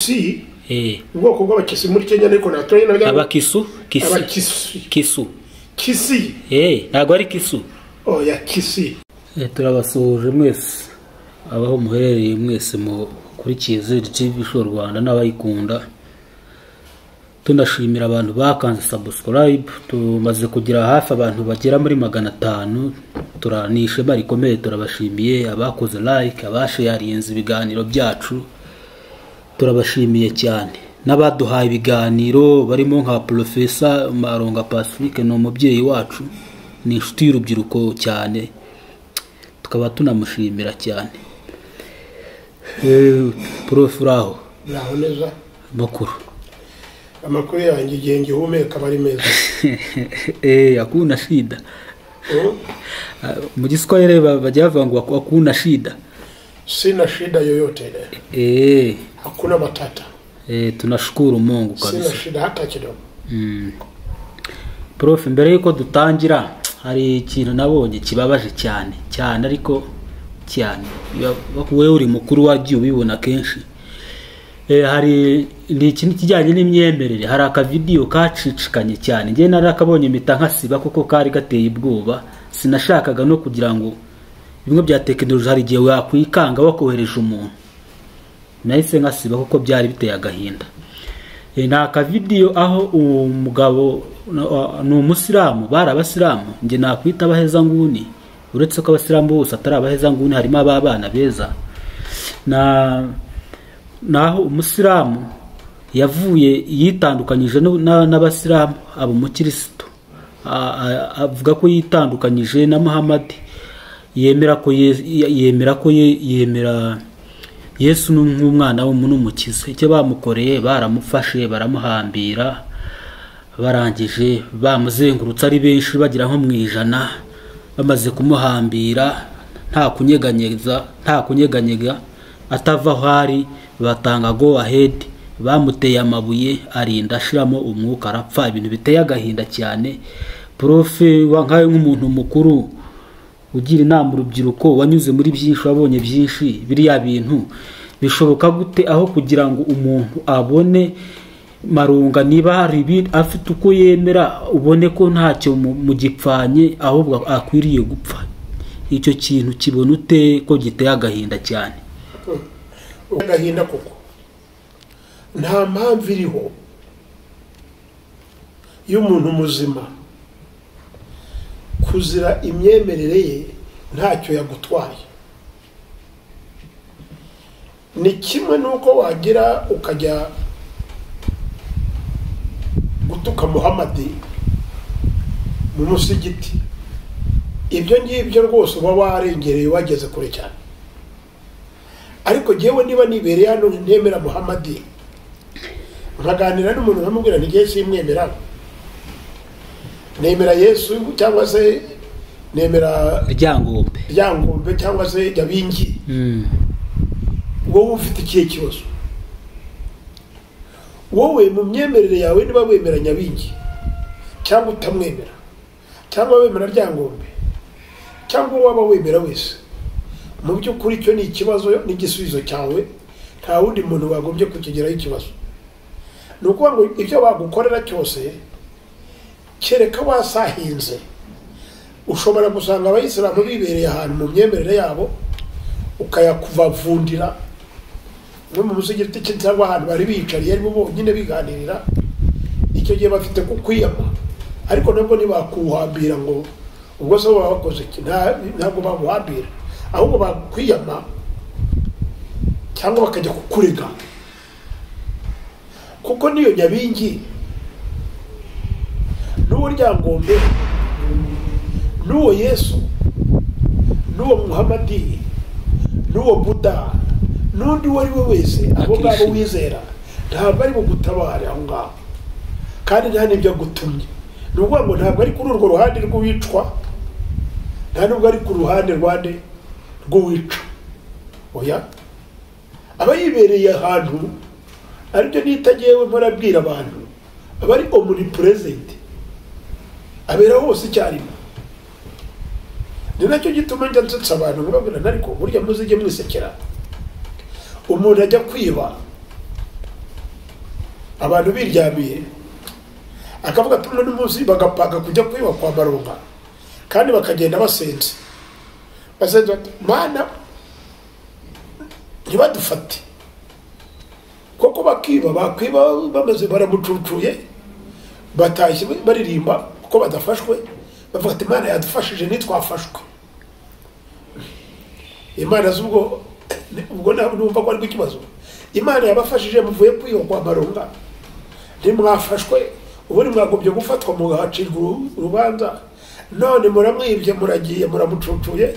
si ubwoko bw'abakisi muri kenya ariko nta turere na abakisu kisi abakisi kisu kisi Eh, ntabwo ari kisu oya kisi Eh, turabasuhuje mwese abaho muherereye mwese mukurikiye zeri show rwanda n'abayikunda tunashimira abantu bakanze sabusikarayibu tumaze kugira hafi abantu bagera muri magana atanu tura- ni ishema rikomeye turabashimiye abakoze layike abasheyarinze ibiganiro byacu turabashimiye cyane n'abaduhaye ibiganiro barimo nka porofesa maronga pacifique ni umubyeyi wacu ni inshuti y'urubyiruko cyane tukaba tunamushimira cyane Eh, prof uraho ntaho neza makuru amakuru yanjye igihe ngihumeka aba ari meza Eh, akuna shida Mm? Ah, mu giswahili ba- bajya bavuga ngo aku- akuna shida sina shida yoyote ile Eh, hakuna matata eh, tunashukuru mungu sina kabisa shida hata kidogo prof mbere y'uko dutangira hari ikintu nabonye kibabaje cyane cyane ariko cyane Biba- wowe uri mukuru wagiye ubibona kenshi Eh, hari ni ikintu kijyanye n'imyemerere hari akavidiyo kacicikanye cyane njye narakabonye impita nkasiba kuko kari gateye ubwoba sinashakaga no kugira ngo bimwe bya tekinoloji hari igihe wakwikanga wakohereje umuntu nahise nkasiba kuko byari biteye agahinda E, ni akavidiyo aho umugabo na- ni umusilamu bari abasilamu njye nakwita abaheza nguni uretse ko abasilamu bose atari abaheza nguni harimo ab'abana beza na naho umusilamu yavuye yitandukanyije nu- na- n'abasilamu aba umukirisitu A- a- avuga ko yitandukanyije na muhamadi yemera ko Ye- yemera ko Ye- yemera yesu ni nk'umwana w'umuntu umukiza icyo bamukoreye baramufashe baramuhambira barangije bamuzengurutse ari benshi bagera nko mu ijana bamaze kumuhambira nta kunyeganyeza nta kunyeganyega atava aho ari batanga go ahead bamuteye amabuye arinda ashiramo umwuka arapfa ibintu biteye agahinda cyane profe wa- nkawe nk'umuntu mukuru ugira inama urubyiruko wanyuze muri byinshi wabonye byinshi biriya bintu bishoboka gute aho kugira ngo umuntu abone marunga niba hari ibi- afite uko yemera ubone ko ntacyo mu- mugipfanye ahubwo akwiriye gupfa icyo kintu kibona ute ko giteye agahinda cyane agahinda koko nta mpamvu iriho y'umuntu muzima kuzira imyemerere ye ntacyo yagutwaye ni kimwe n'uko wagira ukajya gutuka muhamadi mu musigiti ibyo ngibyo rwose uba warengereye wageze kure cyane ariko njyewe niba nibereye hano ntemera muhamadi nkaganira n'umuntu nkamubwira nti yesu imwemera nemera yesu cyangwa se nemera ryangombe ryangombe cyangwa se jyabingi Mm. wowe ufite ikihe kibazo wowe mu myemerere yawe niba wemera nyabingi cyangwa utamwemera cyangwa wemera ryangombe cyangwa waba wemera wese mu by'ukuri icyo ni ikibazo n'igisubizo cyawe nta wundi muntu wagombye kukigeraho ikibazo ni ukuvuga ngo ibyo bagukorera cyose kereka wasahinze ushobora gusanga abayisilamu bibereye ahantu mu myemerere yabo ukayakubavundira no mu musigiti cyangwa ahantu bari biyicariye aribo bonyine biganirira icyo gihe bafite kukwiyama ariko nabwo ntibakuhambira ngo ubwo se baba bakoze iki Nta- ntabwo baguhambira ahubwo bakwiyama cyangwa bakajya kukurega kuko n'iyo nyabingi n'uwo ryangombe n'uwo yesu n'uwo muhamadi n'uwo buda n'undi uwo ari we wese abo ngabo Akirisitu. wizera ntabwo ari bugutabare aho ngaho kandi nta n'ibyo agutumye ni ukuvuga ngo ntabwo ari kuri urwo ruhande rw'uwicwa nta n'ubwo ari ku ruhande rwande rw'uwica oya aba yibereye ahantu aribyo nita ngewe mbarabwira abantu aba ari omnipresent abera hose icyarimwe ni nacyo gituma njya nsetsa abantu nkababwira ariko burya muzijye mwisekera umuntu ajya kwiba abantu biryamiye akavuga ati uno munsi bagapanga kujya kwiba kwa maronga kandi bakagenda basenze basenze bati mana ntibadufate kuko bakiba bakwiba bameze baramucucuye batashye baririmba kuko badafashwe bavuga ati imana yadufashije ntitwafashwe imana z'ubwo ubwo numva ko ariko ikibazo imana yabafashije muvuye kwiba kwa maronga ntimwafashwe ubundi mwagombye gufatwa mugahacirwa urubanza none muramwibye muragiye muramucucuye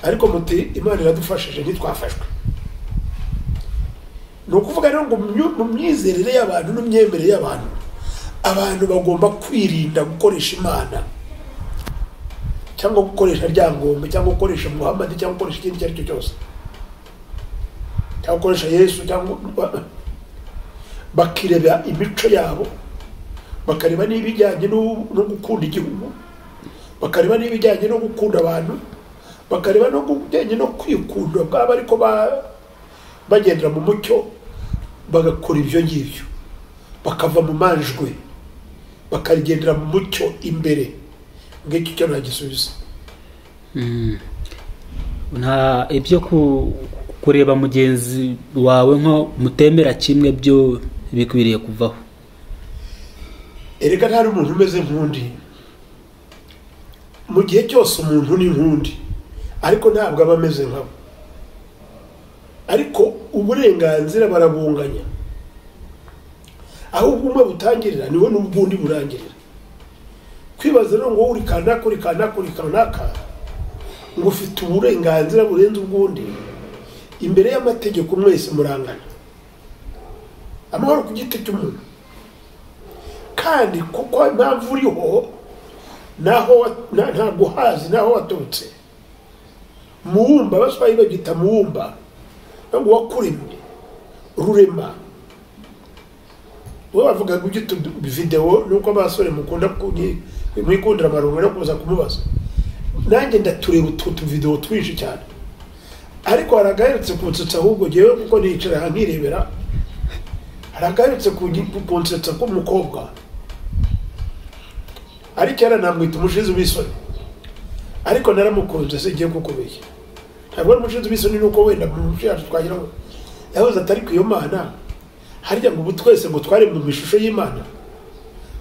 ariko muti imana iradufashije ntitwafashwe ni ukuvuga rero ngo mu myizerere y'abantu n'imyemerere y'abantu abantu bagomba kwirinda gukoresha imana cyangwa gukoresha ryangombe cyangwa gukoresha muhammadi cyangwa gukoresha ikindi icyo ari cyo cyose cyangwa gukoresha yesu cyangwa bakireba imico yabo bakareba n'ibijyanye no gukunda igihugu bakareba n'ibijyanye no gukunda abantu bakareba no bijyanye no kwikunda bwaba ariko bagendera mu mucyo bagakora ibyo ngibyo bakava mu manjwe bakagendera mu mucyo imbere ngicyo cyo ntagisubiza nta ibyo ku- kureba mugenzi wawe nko mutemera kimwe byo bikwiriye kuvaho erega ntari umuntu umeze nk'undi mu gihe cyose umuntu ni nk'undi ariko ntabwo aba ameze nkabo ariko uburenganzira barabunganya aho ubumwe butangirira niho n'ubwundi burangirira kwibaza rero ngo uri kanaka uri kanaka uri kanaka ngo ufite uburenganzira burenze ubwundi imbere y'amategeko mwese murangana amahoro ku giti cy'umuntu kandi kuko impamvu uriho naho wa- na- ntabwo uhazi naho waturutse muwumba abaswayi bagita muwumba ngo wakuremye rurema we bavugaga ujya utu videwo nuko abasore mukunda kunyi- mwikundira amarungu no kuza kumubaza nanjye ndatureba utu tuvidewo twinshi cyane ariko hari agaherutse kunsetsa ahubwo ngewe kuko nicara nkirebera hari agaherutse kunyi- kunsetsa k'umukobwa ariko yara namwita umushizi w'isoni ariko naramukunze singiye kukubiye ntabwo ari umushizi w'isoni nuko wenda mu muco yacu twagiraho yahoze atari ku iyo mana harya ngo ubu twese ngo twaremwe mu ishusho y'imana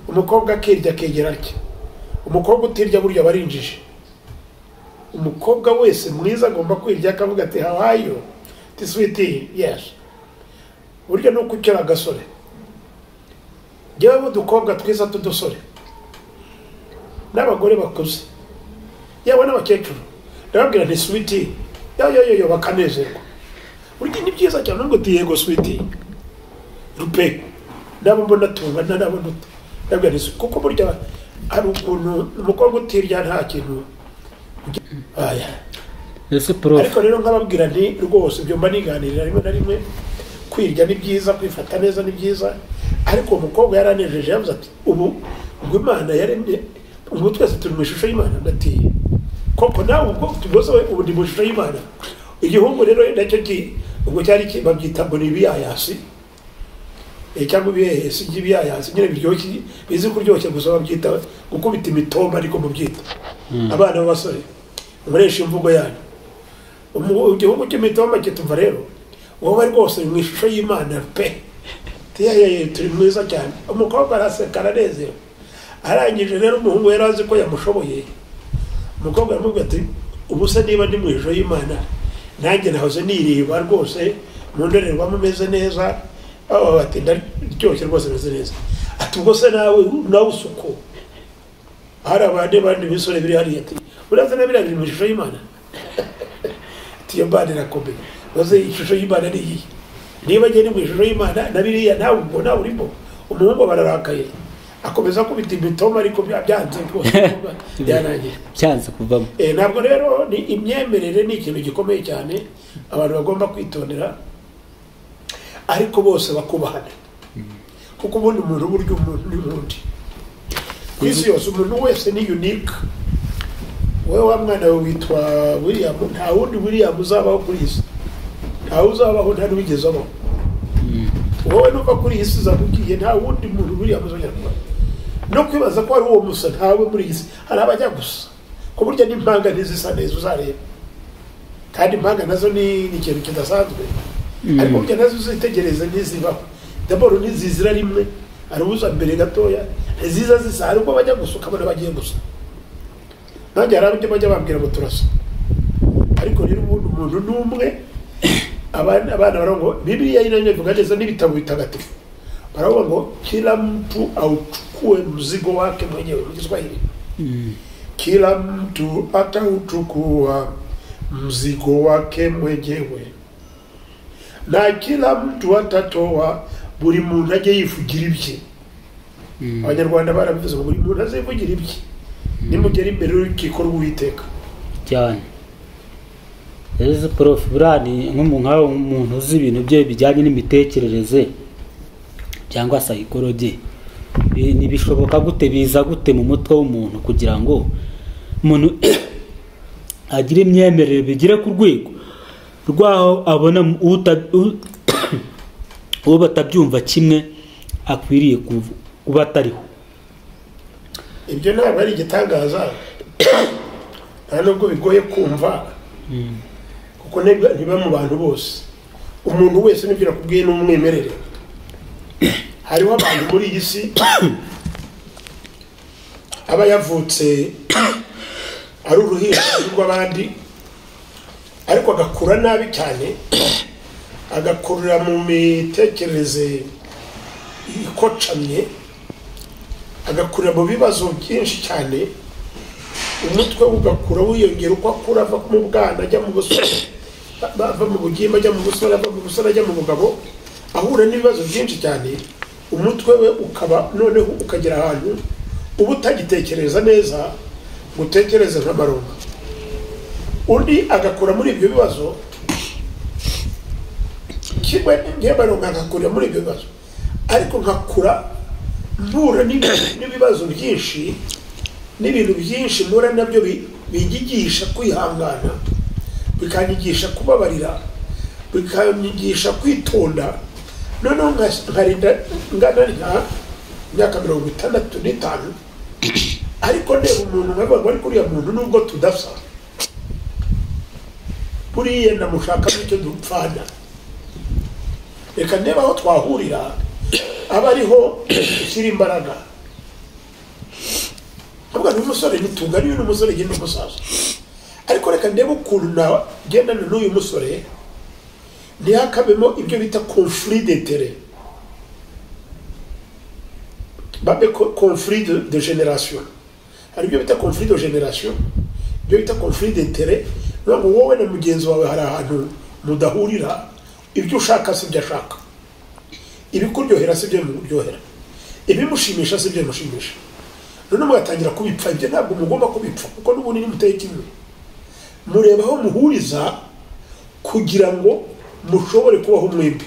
umukobwa akirya akegera atya umukobwa utirya burya aba ari injiji umukobwa wese mwiza agomba kwirya akavuga ati hawayo ti switi yes burya nuko ukera agasore njyewe n'udukobwa twiza t'udusore n'abagore bakuze yewe n'abakecuru ndababwira nti switi yoyoyoyo bakanezerwa burya ni byiza cyane nubwo uti yego switi rupe nabo mbona tungana nabo nduta ndabwira nti kuko burya hari ukuntu umukobwa utirya nta kintu aya ese prof ariko rero nkababwira nti rwose ibyo mba niganirira rimwe na rimwe kwirya ni byiza kwifata neza ni byiza ariko uwo mukobwa yaranejeje yavuze ati ubu ubwo imana yaremye ubu twese turi mu ishusho y'imana ndatiye koko nawe ubwo tubyose ubu ndi mu ishusho y'imana igihungu rero nacyo ki ubwo cyari ki- babyita ngo ni ibiyayasi Eh, cyangwa ibiyayasi by'ibiyayasi nyine biryoshye bizi kuryoshya gusa babyita gukubita imitoma ariko mubyita abana b'abasore mukoresha imvugo yanyu Umu- igihugu cy'imitomba kituma rero wowe rwose mu ishusho y'imana pe tiyayeye turi mwiza cyane umukobwa araseka aranezerewe arangije rero umuhungu yari azi ko yamushoboye umukobwa aramubwira ati ubu se niba ndi mu ishusho y'imana nanjye nahoze nireba rwose mu ndorerwamo meze neza aho bati ndaryoshye rwose meze neza ati ubwo se nawe nawe usuko hari abandi bandi bisore biri hariya ati uraza na biriya biri mu ishusho y'imana tiyo mbana irakomeye uze ishusho y'imana ni iyi niba njye ni mu ishusho y'imana na biriya nawe ubwo nawe urimo umuhungu bararakaye akomeza kubita imitoma ariko bya- byanze rwose byanangira byanze kuvamo Eh, ntabwo rero ni imyemerere ni ikintu gikomeye cyane abantu bagomba kwitondera ariko bose bakubahana kuko ubundi umuntu burya umuntu ni undi ku isi yose umuntu wese ni unique wowe wa mwana we witwa william nta wundi william uzabaho kuri iyi si ntawe uzabaho nta n'uwigeze abaho wowe nuva kuri iyi si uzamubwiye nta wundi muntu buriya muzonyarwanda no kwibaza ko ari uwo musa ntawe muri iyi si hari abajya gusa ku buryo n'impanga ntizisa neza uzareba kandi impanga nazo ni ni ikintu kidasanzwe ariko burya nazo uzitegereze ntizibaho daboro ntizizira rimwe hari uza mbere gatoya ntiziza zisa hari ubwo bajya gusa ukabona bagiye gusa nanjye hari abajya bajya bambwira ngo turasa ariko rero ubundi umuntu ni umwe abana abana baravuga ngo bibiliya yinanye ivuga neza n'ibitabo bitagatifu baravuga ngo kila mtu auchukue mzigo wake mwenyewe mu Kiswahili kila mtu atauchukua mzigo wake mwenyewe na kila mtu atatoa buri muntu ajye yivugira ibye abanyarwanda barabivuze ngo buri muntu azivugira ibye nimugera imbere y'urukiko rw'uwiteka cyane rero prof burani nk'umuntu nkawe umuntu uzi ibintu bye bijyanye n'imitekerereze cyangwa sayikoroge ntibishoboka gute biza gute mu mutwe w'umuntu kugira ngo umuntu agire imyemerere bigere ku rwego rw'aho abona uta- u- uwo batabyumva kimwe akwiriye kuv- kuba atariho ibyo ntabwo ari igitangaza nta nubwo bigoye kumva kuko ntiba- ntiba mu bantu bose umuntu wese n'ibyo nakubwiye ni umwimerere hariho abantu muri iyi si aba yavutse ari uruhinja rw'abandi ariko agakura nabi cyane agakurira mu mitekerereze ikocamye agakurira mu bibazo byinshi cyane umutwe we ugakura wiyongera uko akura ava mu bwana ajya mu busore ba- ba- ava mu bugimba ajya mu busore ava mu busore ajya mu bugabo ahura n'ibibazo byinshi cyane umutwe we ukaba noneho ukagera ahantu uba utagitekereza neza ngo utekereze nk'amaronga undi agakura muri ibyo bibazo kimwe n'imyemerere agakura muri ibyo bibazo ariko nkakura mpura n'ibi- n'ibibazo byinshi n'ibintu byinshi mpura nabyo bi- binyigisha kwihangana bikanyigisha kubabarira bikanyigisha kwitonda noneho nka- nkarinda ngana nka imyaka mirongo itandatu n'itanu ariko ndeba umuntu nkavuga ngo ariko uriya muntu nubwo tudasa buriya ndamushaka n'icyo dupfana reka ndebe aho twahurira aba ariho ushyira imbaraga ntabwo ni umusore nitungane uyu ni umusore genda umusaza ariko reka ndebe ukuntu nagendana n'uyu musore ntihakabemo ibyo bita conflit d'interet babe co- conflit de, de generation hari ibyo bita conflit de generation ibyo bita conflit d'interet bivuga ngo wowe na mugenzi wawe hari ahantu mudahurira ibyo ushaka si ibyo ashaka ibikuryohera si ibyo bimuryohera ibimushimisha si ibyo bimushimisha none mugatangira kubipfa ibyo ntabwo mugomba kubipfa kuko n'ubundi nimuteye kimwe mureba aho muhuriza kugira ngo mushobore kubaho mwembi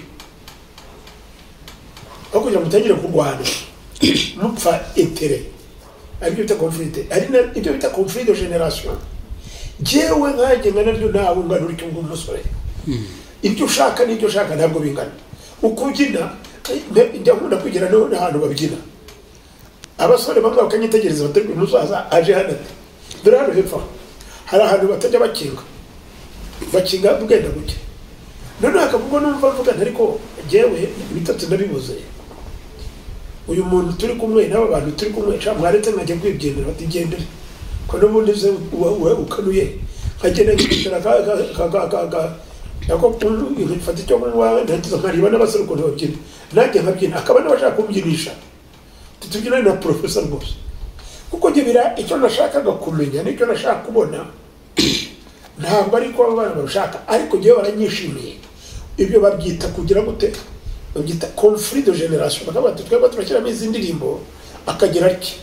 aho kugira ngo mutangire kurwana mupfa etere aribyo bita conflit ari na- ibyo bita conflit de generation jyewe nkanjye ngana naryo ntawe ungana uri kumwe umusore ibyo ushaka n'ibyo ushaka ntabwo bingana ukubyina nde- njya nkunda kwigira no- n'ahantu babyina abasore bamwe bakanyitegereza batari kuyu musaza aje hano ati dore hano hepfo aha, hari ahantu batajya bakinga bakinga bwenda guke noneho akavuga n'umva avuga ati ariko jyewe bitatu nabibuze uyu muntu turi kumwe n'aba bantu turi kumwe sha mwaretse nkajya kwibyemera bati gendere ko n'ubundi uze wowe ukanuye nkagenda nkicara ka ka ka ka ka ka ako ibintu mfata icyo kunywa ntagize nkareba n'abasore ukuntu babyina nanjye nkabyina akaba n'abashaka kumbyinisha tutubyina na porofesa rwose kuko njye bira icyo nashakaga kumenya n'icyo nashaka kubona ntabwo ari kuba abana babishaka ariko njyewe baranyishimiye ibyo babyita kugira gute babyita conflit de generation bakavuga bati twebwe turashyiramo izi ndirimbo akagira atya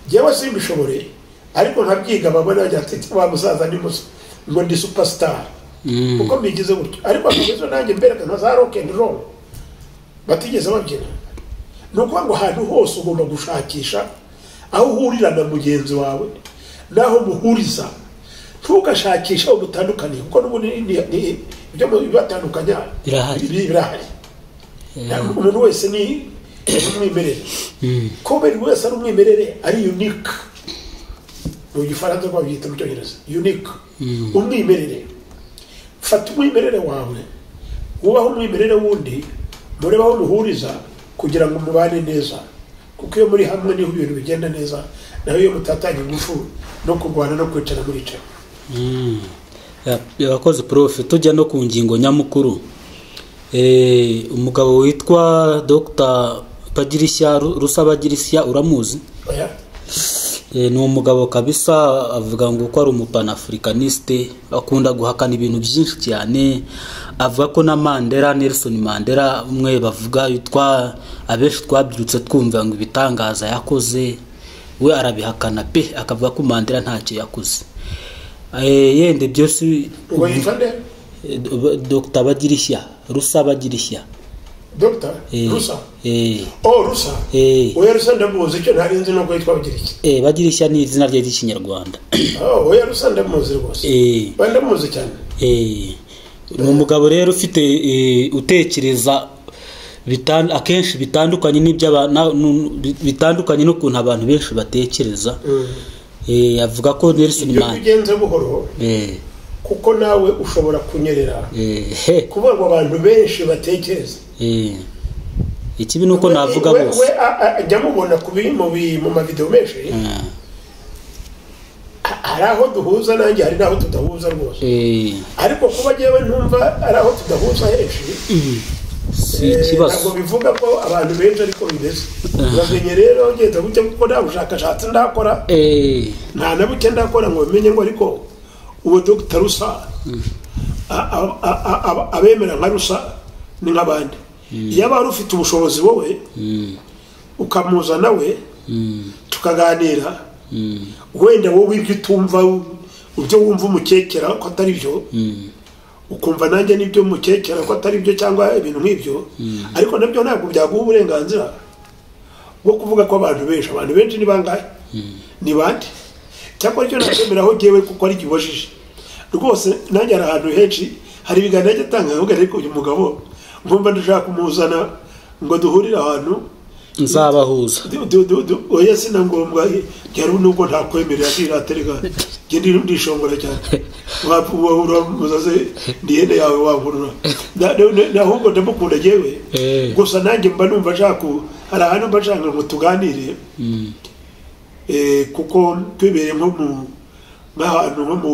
njyewe simbishobore ariko nkabyiga babona bagira ati wa musaza ni musa ngo ndi superstar kuko mbigize gutyo ariko akomeza nanjye mbereka nka za rock and roll batigeze babyina ni ukuvuga ngo ahantu hose ugomba gushakisha aho uhurira na mugenzi wawe n'aho muhuriza ntugashakishe aho mutandukaniye kuko n'ubundi ni- ni- ibyo mu- bibatandukanya Birahari. biri- birahari ntabwo umuntu wese ni umwimerere ko buri wese ari umwimerere ari unique mu gifaransa babyita mu cyongereza unique umwimerere fata umwimerere wawe wubahe umwimerere wundi murebe aho muhuriza kugira ngo mubane neza kuko iyo muri hamwe niho ibintu bigenda neza naho iyo mutatanye ingufu no kurwana no kwicara muricara yakoze profe tujya no ku ngingo nyamukuru Eh, umugabo witwa dr padirishya Ru- rusabadirishya uramuzi oya Eh, ni umugabo kabisa avuga ngo ko ari umupanafurikaniste akunda guhakana ibintu byinshi cyane avuga ko na mandela nelson mandela umwe bavuga yitwa abenshi twabyirutse twumva ngo ibitangaza yakoze we arabihakana pe akavuga ko mandela ntacyo yakoze Eh, yende byose ngo yitwa nde Eh, do- dr badirishya rusa badirishya dr Eh, rusa eh, oh rusa eh, oya rusa ndamuzi icyo ntari nzi nuko yitwa bagira iki eh, badirishya ni izina rye ry'ikinyarwanda Oh, oya rusa ndamuzi rwose Eh, oya ndamuzi cyane eh, ni umugabo rero ufite eh, utekereza bitan- akenshi bitandukanye n'ibyo bitandukanye n'ukuntu abantu benshi batekereza Eh, avuga ko nelson iyo man ugenze buhoro eh, kuko nawe ushobora kunyerera eh, he, kuvuga ngo abantu benshi batekereza eh. ikibi ni uko navuga we, we bose a- a- ajya mubona ku bi- mu bi- mu mavidewo menshi Ah, ha- hari aho duhuza nanjye hari n'aho tudahuza rwose eh, ariko kuba njyewe ntumva ari aho tudahuza henshi si Eh, ikibazo ntabwo bivuga ko abantu benshi ariko bimeze uramenye rero ngenda buke kuko nta bushakashatsi ndakora Eh, nta na buke ndakora ngo bimenye ngo ariko uwo dogita rusa a- a- a- a- a- abemera nka rusa ni nk'abandi iyo aba ufite ubushobozi wowe mm, ukamuzana we mm, tukaganira mm. wenda wowe ibyo utumva ibyo wumva umukekera ko atari byo ukumva nanjye nibyo mukekera ko atari byo cyangwa ibintu nk'ibyo ariko nabyo ntabwo byaguha uburenganzira bwo kuvuga ko abantu benshi abantu benshi ni bangahe ni bande cyakora icyo nakwemeraho ngewe kuko ari kibojije rwose nanjye hari ahantu henshi hari ibiganiro ajya atanga avuga ariko uyu mugabo nkumva ndashaka kumuzana ngo duhurire ahantu nzabahuza Du- du- du- du- oya sina ngombwa ryari nubwo ntakwemerera ntiratereka njye ndi- ndishongora cyane wapfuwahura muzaze ndi hene yawe wahurura Na- na- na- ahubwo ndamukunda yewe Eh. gusa nanjye mba numva nshaka hari ahantu mba nshaka ngo tuganire Mm, eh, kuko twibereye nko mu nk'ahantu nko mu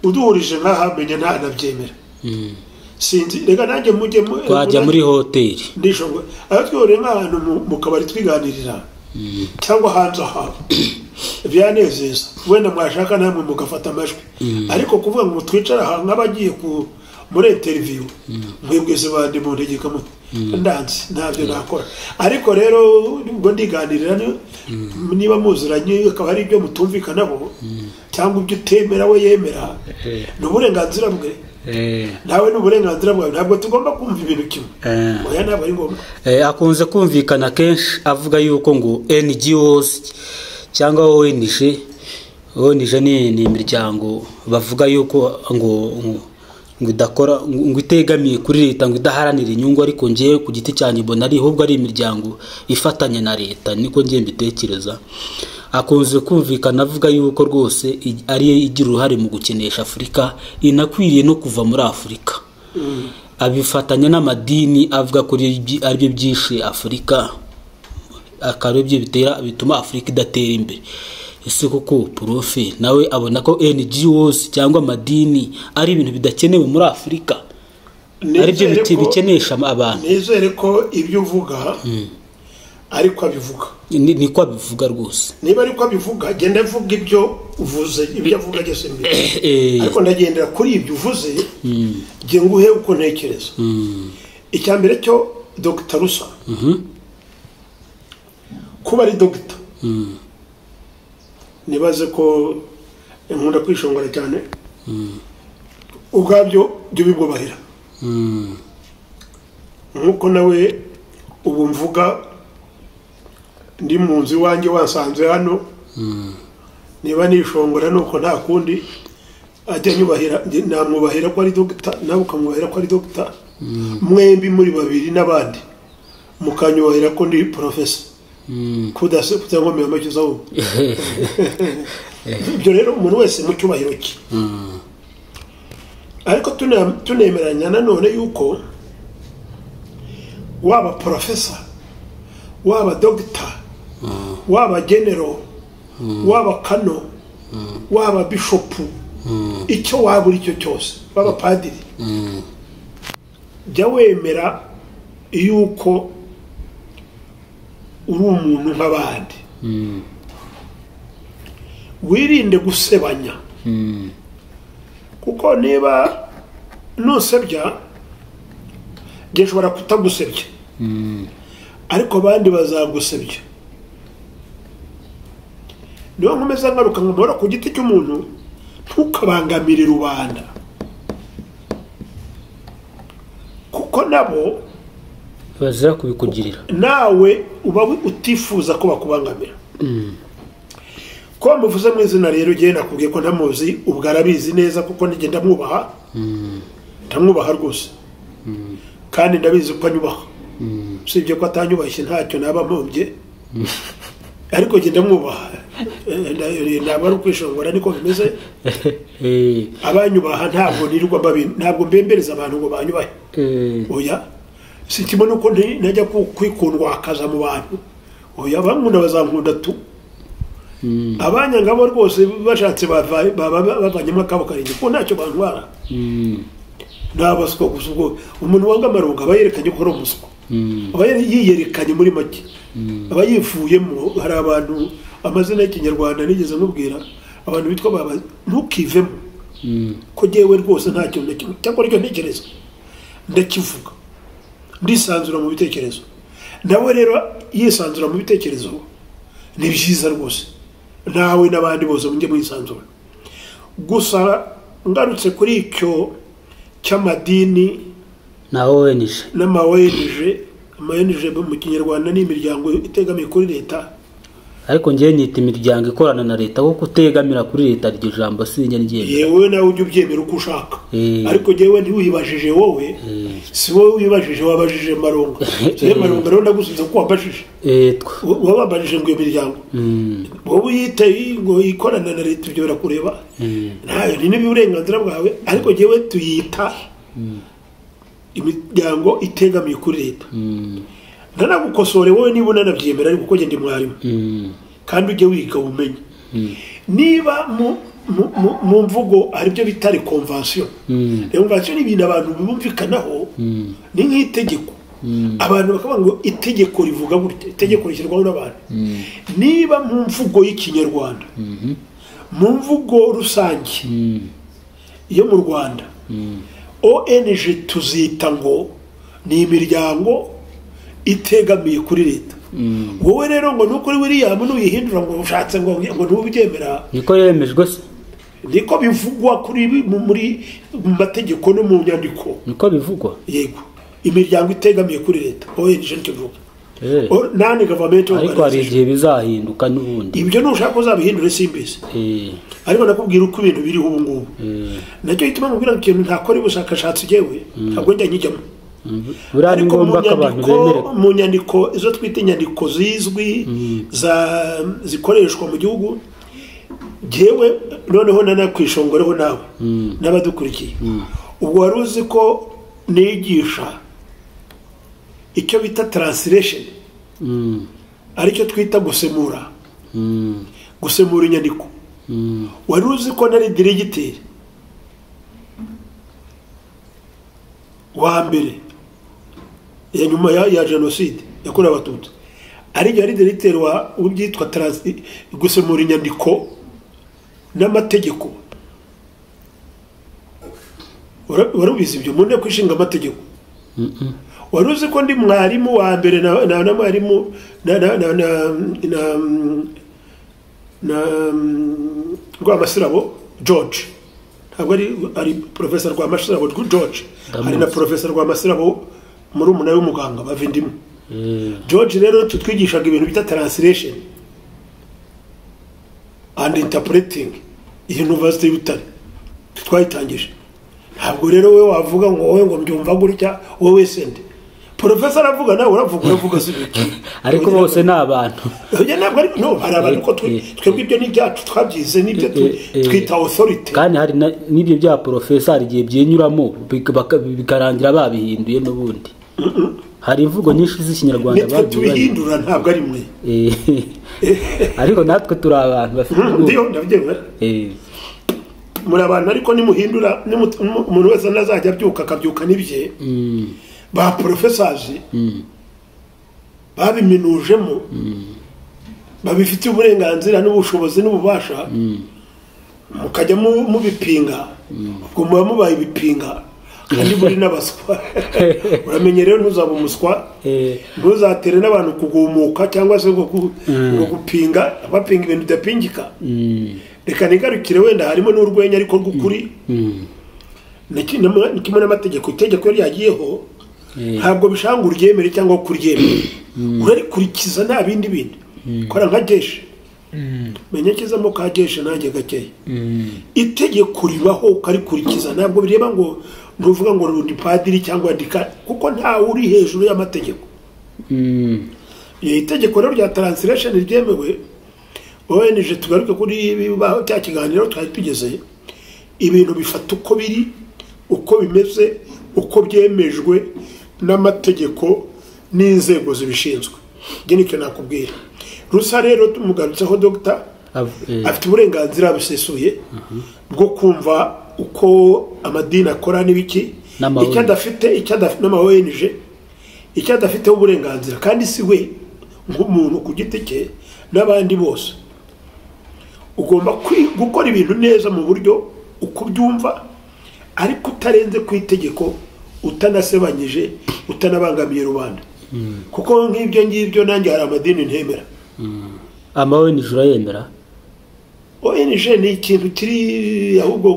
uduhurije nk'aha menya ntanabyemera mm. sinzi reka nanjye mujye mu- twajya muri hoteli ndishongora aho twihuriye nk'ahantu mu- mu kabari twiganirira Mm, cyangwa hanze ahantu byanezeza wenda mwashaka namwe mugafata amajwi ariko kuvuga ngo twicara aha nk'abagiye ku muri interiviyu mwebwese bandi mu ntegeka mute ndanze ntabyo nakora ariko rero ubwo ndiganirira ni- niba muziranye akaba ari ibyo mutumvikanabo cyangwa ibyo utemera we yemera Eh. ni uburenganzira bwe eh, nawe ni uburenganzira bwawe ntabwo tugomba kumva ibintu kimwe eh. oya ntabwo ari ngombwa Eh, akunze kumvikana kenshi avuga yuko ngo NGOs cyangwa ONG ONG ni ni imiryango bavuga yuko ngo ngo- ngo idakora ngo ngo itegamiye kuri leta ngo idaharanira inyungu ariko ngewe ku giti cyanjye mbona ari ahubwo ari imiryango ifatanya na leta niko ngewe mbitekereza akunze kumvikana avuga yuko rwose i- ariyo igira uruhare mu gukenesha afurika inakwiriye no kuva muri afurika abifatanya n'amadini avuga ko ari- aribyo byishe afurika akaba aribyo bitera bituma afurika idatera imbere ese koko profe nawe abona ko ngos cyangwa amadini ari ibintu bidakenewe muri afurika ari byo Nizere biti- ko- bikenesha abantu nizere ko ibyo uvuga ariko abivuga Ni- niko abivuga rwose niba ariko abivuga genda avuga ibyo uvuze ibyo avuga ageze imbere Eh, ariko ndagendera kuri ibyo uvuze nge nguhe uko ntekereza mm, icya mbere cyo dogita rusa kuba ari dogita nibaze ko nkunda kwishongora cyane ubwabyo jya ubibwubahira mm, nk'uko nawe ubu mvuga ndi mu nzu iwanjye wasanze hano niba nishongora nuko nta kundi ajya nyubahira njye namwubahira ko ari dogita nawe ukamwubahira ko ari dogita mwembi muri babiri n'abandi mukanyuhira ko ndi porofesa kudase kutankomeye amacyo uzahubwo ibyo rero umuntu wese mu cyubahiro cye ariko tune- tunemeranya nanone yuko waba porofesa waba dogita waba genero waba kano waba bishopu icyo waba uri cyo cyose waba padiri jya wemera yuko uri umuntu nk'abandi wirinde gusebanya kuko niba nusebya njye nshobora kutagusebya ariko abandi bazagusebya niyo nkomeza ngaruka nkamara ku giti cy'umuntu ntukabangamire rubanda kuko nabo bazira kubikugirira nawe uba wi- utifuza ko bakubangamira ko muvuze mu izina rero ngewe nakubwiye ko ntamuzi ubwo arabizi neza kuko nijye ndamwubaha ndamwubaha rwose kandi ndabizi ko anyubaha usibye ko atanyubashye ntacyo naba mpombye ariko nge ndamwubaha Eh, nda- ntabwo ari ukwishongora niko bimeze Eh, abanyubaha ntabwo nirirwa mbabi- ntabwo mbembereza abantu ngo banyubahe eh, oya si kimwe nuko nti- najya ku- kwikundwa akaza mu bantu oya bankunda bazankunda tu mm, abanyangabo rwose bashatse bava- baba bavanyemo akabo karenge kuko ntacyo bantwara mm, nta baswa gusa ubwo umuntu wanga amarongo aba yerekanye ko ari umuswa mm, aba yari yiyerekanye muri make mm, aba yivuyemo hari abantu amazina y'ikinyarwanda nigeze mubwira abantu bitwa baba ntukivemo mm, ko jyewe rwose ntacyo ndakimwe cyangwa aricyo ntekereza ndakivuga ndisanzura mu bitekerezo nawe rero yisanzura mu bitekerezo ni byiza rwose nawe n'abandi bose mujye mwisanzura gusa ngarutse kuri icyo cy'amadini na owenije n'ama ONG ama ONG mu kinyarwanda ni imiryango itegamiye kuri leta ariko ngewe nita imiryango ikorana na leta kuko utegamira kuri leta iryo jambo sinjya ryemera yewe nawe ujye ubyemera uko ushaka Mm. ariko jyewe ntiwibajije wowe si wowe wibajije wabajije maronga rero maronga rero ndagusubiza ko wabajije etwa Wa- wababajije ngo iyo miryango Mm, wowe uyite ngo ikorana na leta ibyo birakureba mm, ntayo ni n'uburenganzira bwawe ariko jyewe tuyita imiryango itegamiye kuri leta mm, ntanagukosore wowe niba unanabyemera ariko kuko ngenda mwarimu mm, kandi ujye wiga umenye mm, niba mu mu- mu- mu mvugo aribyo bita rekonvansiyo mm, rekonvansiyo ni ibintu abantu bumvikanaho mm, ni nk'itegeko mm, abantu bakavuga ngo itegeko rivuga gutya itegeko rishyirwaho n'abantu mm, niba mu mvugo y'ikinyarwanda mhm, mu mvugo rusange mm, yo mu rwanda mm, ong tuzita ngo ni imiryango itegamiye kuri leta mm. wowe rero ngo nukuri william nuyihindura ngo ushatse ngo ngo ntubyemera niko yemejwe se niko bivugwa kuri bi- mu- muri mu mategeko no mu nyandiko niko bivugwa yego imiryango itegamiye kuri leta ong nicyo bivuga Eh, O- nani gavamenti ariko hari igihe bizahinduka n'ubundi ibyo nushaka uzabihindure simbizi Eh, ariko nakubwira uko ibintu biriho ubu ngubu eh, nacyo gituma nkubwira ngo ikintu ntakora ubushakashatsi jewe ntabwo njya nkijyamo mm, buriya ni ariko mu ngombwa ko abantu nyandiko bemere mu nyandiko izo twita inyandiko zizwi za zikoreshwa mu gihugu jewe noneho nanakwishongoreho nawe Mm. n'abadukurikiye ubwo wari uzi ko nigisha icyo bita translation Mm, aricyo twita gusemura mm, gusemura inyandiko mm. wari uzi ko nari dirigiteri wa mbere ya nyuma ya, ya jenoside yakorewe abatutsi ariyo yari dirigiteri wa ubyitwa transi gusemura inyandiko n'amategeko Wara- warabizi ibyo mu nteko ishinga amategeko Mm-mm. wari uzi ko ndi mwarimu wa mbere na na na mwarimu na na na na na na Rwamasirabo George ntabwo ari ari professor Rwamasirabo George Ndamuzi. ari na professor Rwamasirabo muri umuna w'umuganga bavindimu Eh, George rero tutwigishaga ibintu bita translation and interpreting University y'Utare twayitangije ntabwo rero we wavuga ngo wowe ngo mbyumva gutya wowe sende porofesa aravuga nawe uravuga uravuga si biki ariko bose ni abantu Oya, ntabwo ari no hari abantu ko twe- Eh, twebwe ibyo ni ibyacu twabyize n'ibyo tu- eh, eh. twita authority kandi hari na- n'ibyo bya porofesa hari igihe byenyuramo bika- baka- bikarangira babihinduye n'ubundi hari imvugo nyinshi z'ikinyarwanda nitwe bagiye bari- tubihindura ntabwo ari mwe Eh, ariko natwe turi abantu bafite ubwoba ndiyo ndabyewe Eh, muri abantu ariko nimuhindura nimu- nimu- umuntu wese nazajya abyuka akabyuka n'ibye mm, ba porofesazi mm, babiminujemo babifitiye uburenganzira n'ubushobozi n'ububasha mukajya mu- mubipinga ubwo muba mubaye ibipinga kandi muri n'abaswa uramenye rero ntuzabe umuswa eh, ntuzatere n'abantu kugumuka cyangwa se ngo gu- Mm. ngo gupinga bapinga ibintu bidapingika mm, reka nigarukire wenda harimo n'urwenya ariko rw'ukuri mm, ni ki- ni kimwe n'amategeko itegeko iyo ryagiyeho eh, ntabwo bishanga uryemere cyangwa ko uryemere urarikurikiza nta bindi bindi kora nka jeshe menya kizamo ka jeshe nanjye gakeya mm, itegeko ribaho ukarikurikiza ntabwo bireba ngo ntuvuga ngo rundi padiri cyangwa dika kuko ntawe uri hejuru y'amategeko mm, Iyo itegeko rero rya taransiration ryemewe ONG tugaruke kuri bibaho cya kiganiro twari tugeze ibintu bifata uko biri uko bimeze uko byemejwe n'amategeko n'inzego zibishinzwe ibyo nicyo nakubwira rusa rero tumugarutseho dogita av- eh, afite uburenganzira busesuye bwo kumva uko amadini akora n'ibiki N'ama- icyo adafite icyo adafite n'ama ONG icyo adafiteho uburenganzira kandi si we nk'umuntu ku giti cye n'abandi bose ugomba kwi- gukora ibintu neza mu buryo uko ubyumva ariko utarenze ku itegeko utanasebanyije utanabangamiye rubanda kuko nk'ibyo ngibyo nanjye hari amadini ntemera amawe nijoro yemera ONG ni ikintu kiri ahubwo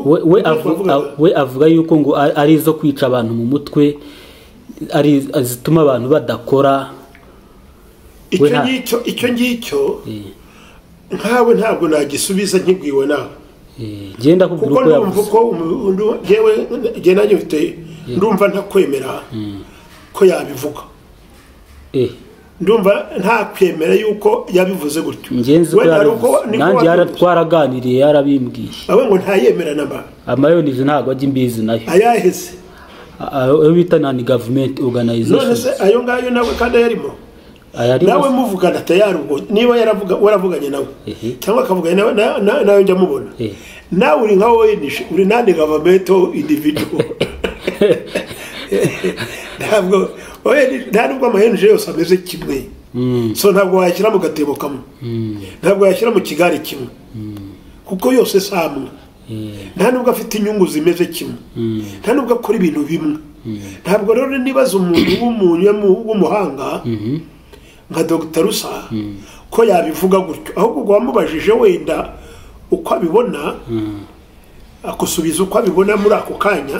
we, we, avu, avuga a- we avuga yuko ngo a- ari izo kwica abantu mu mutwe ari zituma abantu badakora we icyo nta- ngicyo icyo ngicyo eh, nkawe ntabwo nagisubiza nkibwiwe nawe eh, genda kubwira kuko ndumva uko yavuze uko umu- ndu- jewe jye nanjye mfite ndumva ntakwemera ko yabivuga Eh, ndumva ntakwemera yuko yabivuze gutyo ngenzi ko Wenda hari yarabivuze. uko- niko nanjye yara- wabivuze. twaraganiriye yarabimbwiye abe ngo ntayemera namba amayonije ntabwo ajya imbizi nayo ayaheze A- a- ayo bita nani gavumenti none se oganayizesheni ayo ngayo nawe kandi ayarimo nawe muvugana tayari ubwo niba yaravuga waravuganye nawe Ehe. cyangwa akavugana nawe na- na- nawe njya mubona Ehe. nawe uri nka ONG uri nande gavamento individu ntabwo ONG nta nubwo ama ONG yose ameze kimwe so ntabwo wayashyira mu gatebo kamwe ntabwo wayashyira mu kigare kimwe kuko yose si amwe nta nubwo afite inyungu zimeze kimwe nta nubwo akora ibintu bimwe ntabwo rero nibaza umuntu w'umuntu w'umuhanga nka dr rusa ko yabivuga gutyo ahubwo ubwo wamubajije wenda uko abibona akusubiza uko abibona muri ako kanya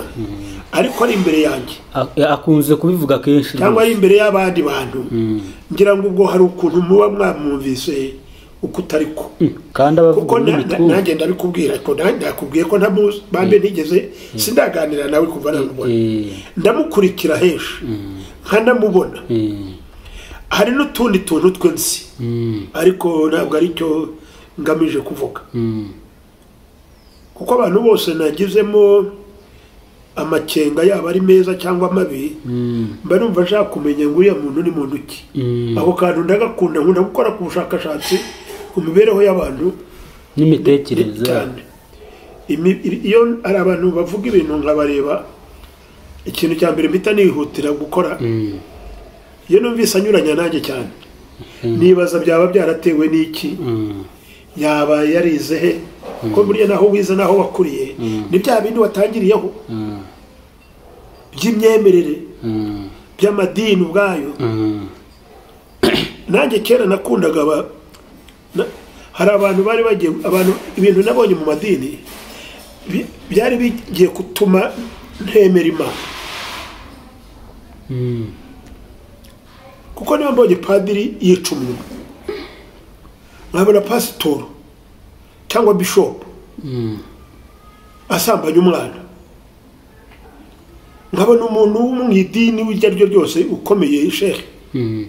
ariko ari imbere yanjye akunze kubivuga kenshi cyangwa rwose. ari imbere y'abandi bantu ngira ngo ubwo hari ukuntu muba mwamwumvise uko utari ko kandi kuko abavuga na- na- n'imitwe nanjye ndabikubwira ko nanjye nakubwiye ko ntamuzi bambe ntigeze sindaganira nawe kuva namubona ndamukurikira henshi nkanamubona hari n'utundi tuntu twe nzi ariko ntabwo ari cyo ngamije kuvuga kuko abantu bose nagizemo amakenga yaba ari meza cyangwa mabi mba numva nshaka kumenya ngo uriya muntu ni muntu ki ako kantu ndagakunda nkunda gukora ku bushakashatsi ku mibereho y'abantu n'imitekerereze yabo. cyane Imi- i- iyo hari abantu bavuga ibintu nkabareba ikintu cya mbere mpita nihutira gukora Mm, iyo numvise anyuranya nanjye cyane nibaza byaba byaratewe n'iki mm, yaba yarize he ko buriya naho wize naho wakuriye ni bya bindi watangiriyeho mm, by'imyemerere mm, by'amadini ubwayo mm. nanjye kera nakundaga aba na- hari abantu bari bagiye abantu ibintu nabonye mu madini bi- byari bigiye gutuma ntemera imana Mm. kuko niba mbonye padiri yica umuntu nkabona pasitoro cyangwa bishopu asambanya umwana nkabona umuntu wo mu idini iryo ari ryo ryose ukomeye shehe Mm,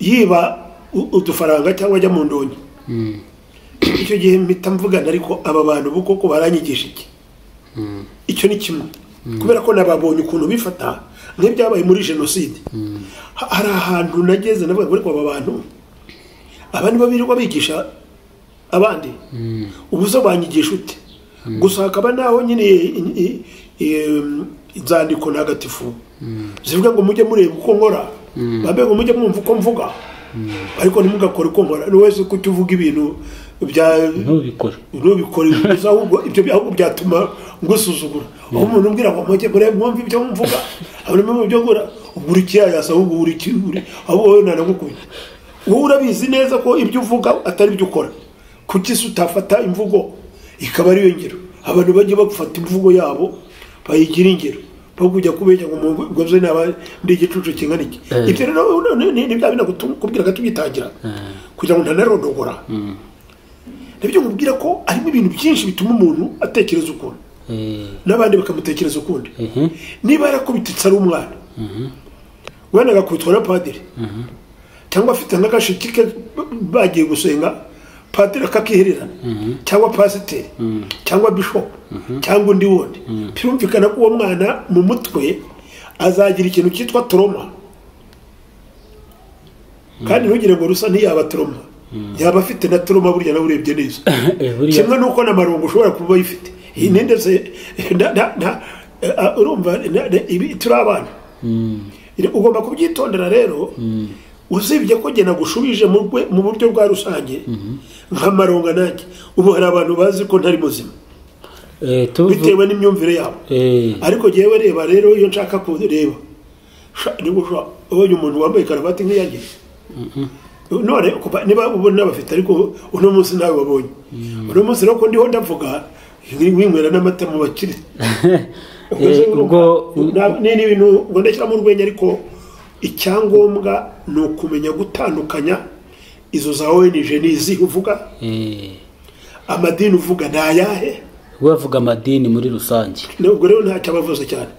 yiba u- udufaranga cyangwa ajya mu ndonyi mm, icyo gihe mpita mvugana ariko aba bantu bo koko baranyigisha iki mm, icyo ni kimwe kubera ko nababonye ukuntu bifata nk'ibyabaye muri jenoside mm. Ha- hari ahantu nageze navuga ngo ariko aba bantu aba nibo birirwa bigisha abandi Mm, ubu zo banyigisha ute gusa hakaba naho nyine i- i- i- inzandiko ntagatifu zivuga ngo mujye mureba uko nkora babe ngo mujye mwumva uko mvuga ariko ntimugakore uko nkora ni wese ko ujya uvuga ibintu bya ntubikore nubikora ibyiza ahubwo ibyo bi- ahubwo byatuma ngusuzugura aho umuntu umbwira ngo mujye mure mwumve ibyo mvuga abona mu byo ngura ugura ikiyayasa ahubwo ugura ikiburi ahubwo wowe ntanagukubita wowe urabizi neza ko ibyo uvuga atari byo ukora kuki se utafata imvugo ikaba ariyo ngiro abantu bajya bafata imvugo yabo bayigira ingiro aho kujya kubeshya ngo mugoze naba ndi igicucu kingana iki Eh. ibyo rero ni- ni bya binakubwiraga tugitangira Eh. kugira ngo ntanarondogora nabyo nkubwira ko harimo ibintu byinshi bituma umuntu atekereza ukuntu Eh, n'abandi bakamutekereza ukundi mhm, niba yarakubititse ari umwana wenda agakubitwa na padiri cyangwa afite nk'agashiki ke bagiye gusenga padiri akakihererana cyangwa pasiteri cyangwa bishopu cyangwa undi wundi birumvikana ko uwo mwana mu mutwe azagira ikintu cyitwa toroma kandi ntugire ngo rusa ntiyaba toroma yaba afite na toroma burya nawe urebye neza eh, buriya kimwe n'uko na marungu ushobora kuba uyifite iyi ni ndetse na- na- na- eh, urumva na- na- ibi- turi abana Mm, ugomba kubyitondera rero usibye ko jye nagushubije mu rwe- mu buryo bwa rusange nka maronga nanjye ubu hari abantu bazi ko ntari muzima eh, tuvu- bitewe n'imyumvire yabo eh, ariko jyewe reba rero iyo nshaka kureba sha- niba usha- ubonye umuntu wambaye karavati nk'iyanjye none kuva- niba ubona bafite ariko uno munsi nawe wabonye uno munsi rero ko ndiho ndavuga winywera n'amata mu bakire eh, ubwo Na- ni ni ibintu ngo ndashyiramo urwenya ariko icyangombwa ni ukumenya gutandukanya izo za ONG n'izi uvuga eh, amadini uvuga ni ayahe we avuga amadini muri rusange ubwo rero ntacyo aba avuze cyane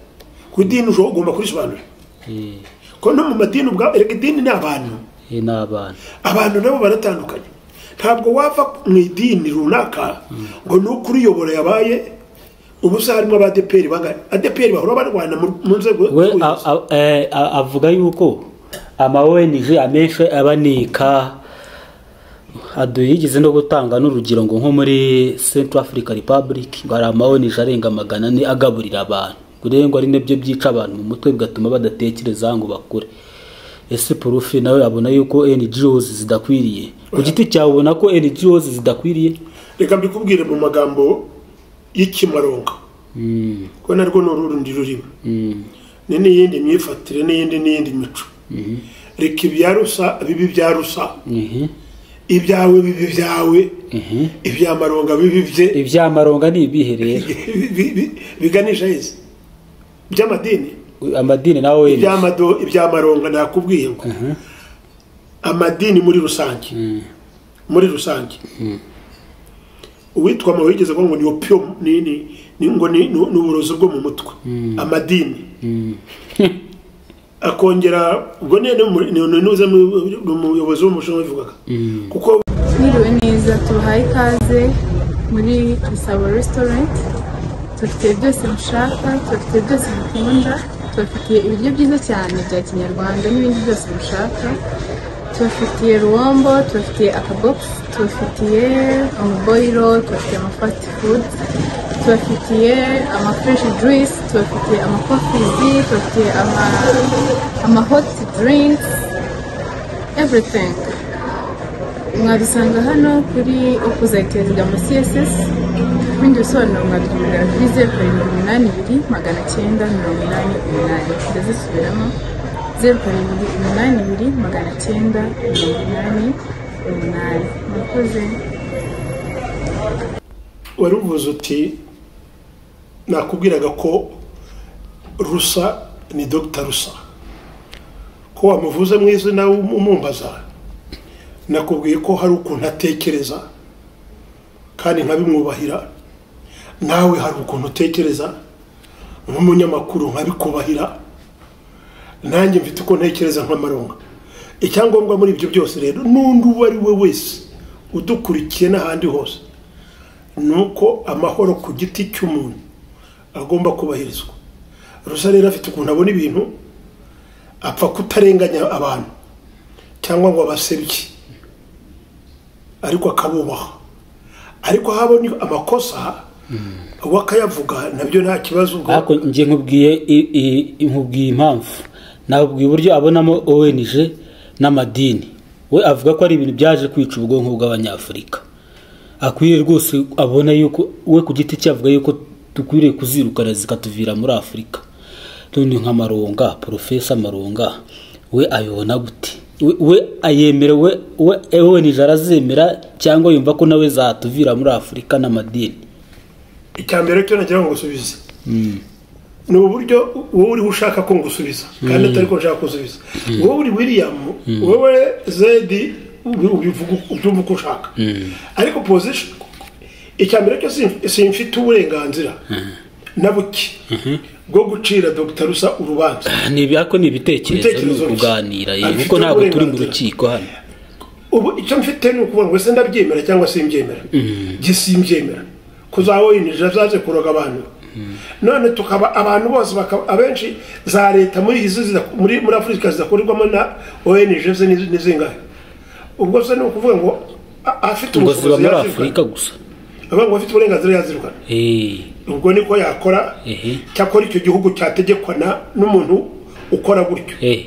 ku idini ushobora ugomba kurisobanura Eh, ko no mu madini ubwa erega idini ni abantu eh, n'abana abantu nabo baratandukanye ntabwo wava mu idini runaka ngo ni uko uriyobora yabaye ubu se harimo abadeperi bangana adeperi bahora barwana mu- mu nzego we z'ubuyobozi. a- a- eh, a- avuga yuko ama ONG amenshi abanika adu yigeze no gutanga n'urugero ngo nko muri Central Africa Republic ngo hari ama ONG arenga magana ane agaburira abantu kurenga ari nabyo byica abantu mu mutwe bigatuma badatekereza ngo bakure ese Profi nawe abona yuko NGOs zidakwiriye ku giti cyawe ubona ko NGOs zidakwiriye reka mbikubwire mu magambo y'ikimaronga mm, ko narwo ni urundi rurimi mm, ni n'iyindi myifatire n'iyindi n'iyindi mico mhm, reka ibya rusa bibi bya rusa mhm, ibyawe bibi byawe mhm. ibya maronga bibi bye iby'amaronga ni ibihe rero bi- bi- bi- biganisha heza by'amadini amadini na ONG iby'amado iby'amaronga nakubwiye ngo Mhm. amadini muri rusange Mm. muri rusange uwitwa amabuye yigeze kuvuga ngo ni opium ni ni ni ngo ni ni ni uburozi bwo mu mutwe amadini akongera ubwo ni ni- ni- ni- nuze mu- ni umuyobozi w'umushinwa bivugaga kuko Mwiriwe neza tubahaye ikaze muri Gisabo restaurant tubafite byose mushaka tubafite byose mukunda tubafitiye ibiryo byiza cyane bya kinyarwanda n'ibindi byose mushaka tubafitiye ruwombo tubafitiye akabogisi tubafitiye amaboyiro tubafitiye amafati fudu tubafitiye amafreshi juyisi tubafitiye amakofizi tubafitiye amahoti dirinki everything mwadusanga hano kuri opposite ya css ibindi bisobanuro mwaduhamagara kuri zeru karindwi umunani ibiri magana cyenda mirongo inani umunani ndazisubiramo zeru karindwi umunani ibiri magana cyenda mirongo inani umunani murakoze wari uvuze uti nakubwiraga ko rusa ni dogita rusa ko wamuvuze mu izina umumbaza nakubwiye ko hari ukuntu atekereza kandi nkabimwubahira nawe hari ukuntu utekereza nk'umunyamakuru nkabikubahira nanjye mfite uko ntekereza nk'amaronga icyangombwa muri ibyo byose rero n'undi uwo ari we wese udukurikiye n'ahandi hose ni uko amahoro ku giti cy'umuntu agomba kubahirizwa rusa rero afite ukuntu abona ibintu apfa kutarenganya abantu cyangwa ngo abasebye ariko akabubaha ariko aho abona amakosa we akayavuga nabyo nta kibazo ubwo ariko njye nkubwiye i- i- nkubwiye impamvu nabwiye uburyo abonamo ONG n'amadini we avuga ko ari ibintu byaje kwica ubwonko bw'abanyafurika akwiye rwose abona yuko we ku giti cye avuga yuko dukwiriye kuzirukana zikatuvira muri afurika none nka maronga porofesa maronga we ayibona gute we we ayemera we we ONG arazemera cyangwa yumva ko nawe zatuvira muri afurika n'amadini icya mbere cyo nagira ngo ngusubize ni uburyo wowe uriho ushaka ko ngusubiza kandi atari ko nshaka kusubiza wowe uri william wowe zedi ubi- ubivuga uko- ubyumva uko ushaka ariko position icya mbere cyo sin- simfite uburenganzira na buke bwo gucira dr rusa urubanza ni ibi- ariko ni ibitekerezo ni Ibitekerezo bike. ukuganira yego Abifite kuko ntabwo turi mu uburenganzira. rukiko hano ubu icyo mfite ni ukuvuga ngo ese ndabyemera cyangwa simbyemera njye simbyemera kuzawoyinjira zaje kuroga abantu none tukaba abantu bose bakaba abenshi za leta muri izi zida- muri muri afurika zidakorerwamo na onj ze ni- ni zingahe ubwo se ni ukuvuga ngo a- afite ngo ziba ubushobozi muri yazirukana afurika gusa avuga ngo afite uburenganzira yazirukana Eh, ubwo niko yakora Ehe. cyakora icyo gihugu cyategekwa na- n'umuntu ukora gutyo eh,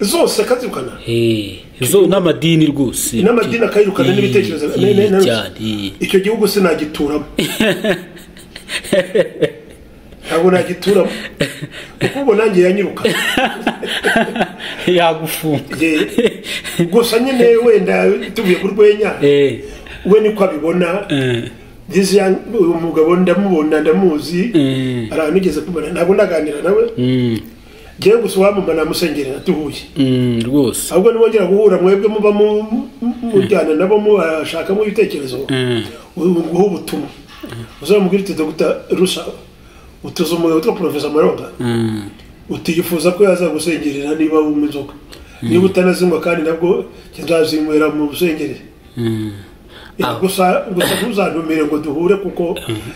zose akazirukana eh. zo n'amadini rwose n'amadini akayirukana Eh, n'ibitekerezo eh, ne- ne- ne- cyane eh. icyo gihugu sinagituramo ntabwo nagituramo kuko ubu nanjye yanyiruka yagufunga Ye- gusa nyine wenda tuvuye ku rwenya Eh, we niko abibona eh, This young- uyu mugabo ndamubona ndamuzi Mm. hari ahantu ugeze kubona ntabwo ndaganira nawe mm, ngewe gusa uwamama namusengerera tuhuye mm, rwose ahubwo nimwongera guhura mwebwe muba mu- mu- mujyana nabo mubashakamo ibitekerezo Mm. guha ubutumwa uzamubwira uti dogita rusa utuze umugabo witwa porofesa maronga Mm, utiyifuza ko yaza gusengerera niba wumva inzoga niba utanazinywa kandi nabwo nzazinywera mu busengerere mm. Ah. gusa gusa ntuzantumire ngo duhure kuko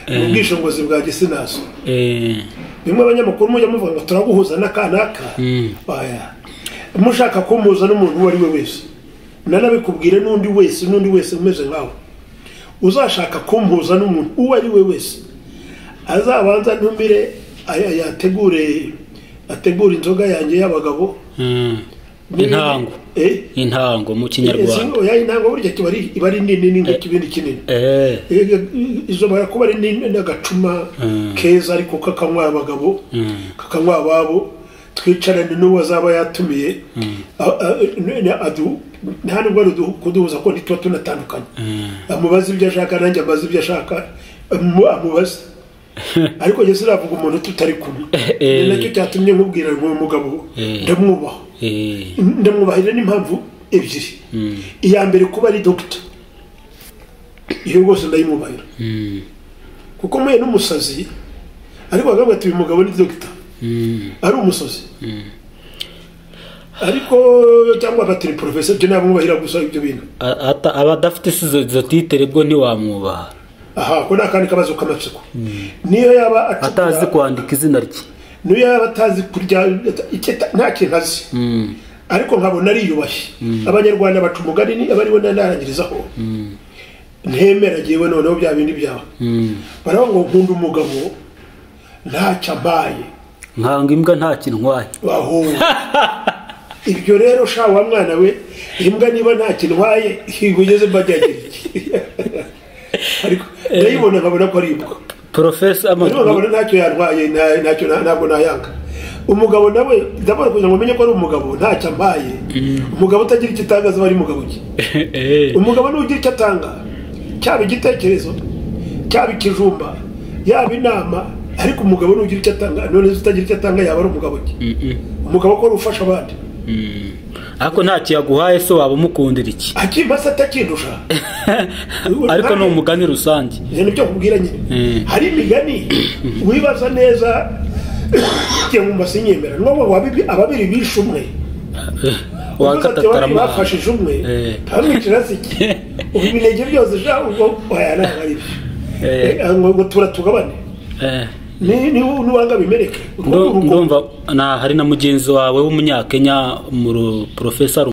ni ubwishingizi bwa gisinaso Eh, bimwe abanyamakuru mujya muvuga ngo turaguhuza n'akanaka Mm. oya mushaka kumuhuza n'umuntu uwo ari we wese nanabikubwire n'undi wese n'undi wese umeze nkawe uzashaka kumuhuza n'umuntu uwo ari we wese azabanza ntumire aya- yategure ategure inzoga yanjye y'abagabo mm. intango Eh? intango mu Izi- kinyarwanda oya intango burya kiba ari iba ari nini ni nk'ikibindi kinini Eh, izo barakuba ari ni- n'agacuma Mm. keza ariko kakanywa abagabo Mm. kakanywa ababo twicarane n'uwo azaba yatumiye A- a- n- adu- nta nubwo ari udu- kuduhuza ko ntituba tunatandukanye amubaze ibyo ashaka nanjye amaze ibyo ashaka amu- amubaze ariko njye sinavuga umuntu tutari kumwe Eh. Ni nacyo cyatumye nkubwira ngo uyu mugabo Eh. ndamwubaha eh, ndamwubahira n'impamvu ebyiri iya mbere kuba ari dogita iyo rwose ndayimwubahira mm, kuko muye n'umusazi ariko bakavuga ati uyu mugabo ni dogita mm. ari umusazi ariko cyangwa bati ni porofesa byo nabimwubahira gusa ibyo bintu A- ata- aba adafite izo izo titere bwo ntiwamwubaha aha ko ni akandi kabazo k'amatsiko niyo yaba acukura- atazi kwandika izina rye niyo yaba atazi kurya icyo ata- nta kintu azi Mm, ariko nkabona ariyubashye abanyarwanda baca umugani ni abariwe ntarangirizaho ntemera ngewe noneho bya bindi byawe mm. baravuga ngo nkunda umugabo ntacyo ambaye nkanga imbwa nta kintu ntwaye bahura ibyo rero sha wa mwana we imbwa niba nta kintu waye igugeze mbajyagira iki ariko ndayibona nkabona ko ari imbwa porofesa ariko nkabona ntacyo yarwaye nta- ntacyo na- ntabwo nayanga umugabo nawe ndabona kugira ngo umenye ko ari umugabo ntacyo ambaye umugabo utagira icyo atangaza aba ari mugabo ki umugabo n'ugira icyo atanga cyaba igitekerezo cyaba ikijumba yaba inama ariko umugabo n'ugira icyo atanga none se utagira icyo atanga yaba ari umugabo ki umugabo ko ari ufasha abandi ariko ntacyo yaguhaye se waba umukundira iki akimba se atakindusha ariko ni umugani rusange ibyo nibyo nkubwira nyine Mm. hari imigani wibaza neza njye mu sinyemera n'ubu wabibi ababiri bishe umwe wakata wakatatarama babiri tarama bafashije umwe Eh. ntamwicira se iki ubu ibinenge byose sha ubwo waya ntabwo ari byo Eh. Eh, ngo ngo tura tugabane Eh, ni- ni- niwanga bimereke ndo- ndumva na hari na mugenzi wawe w'umunyakenya mu profesa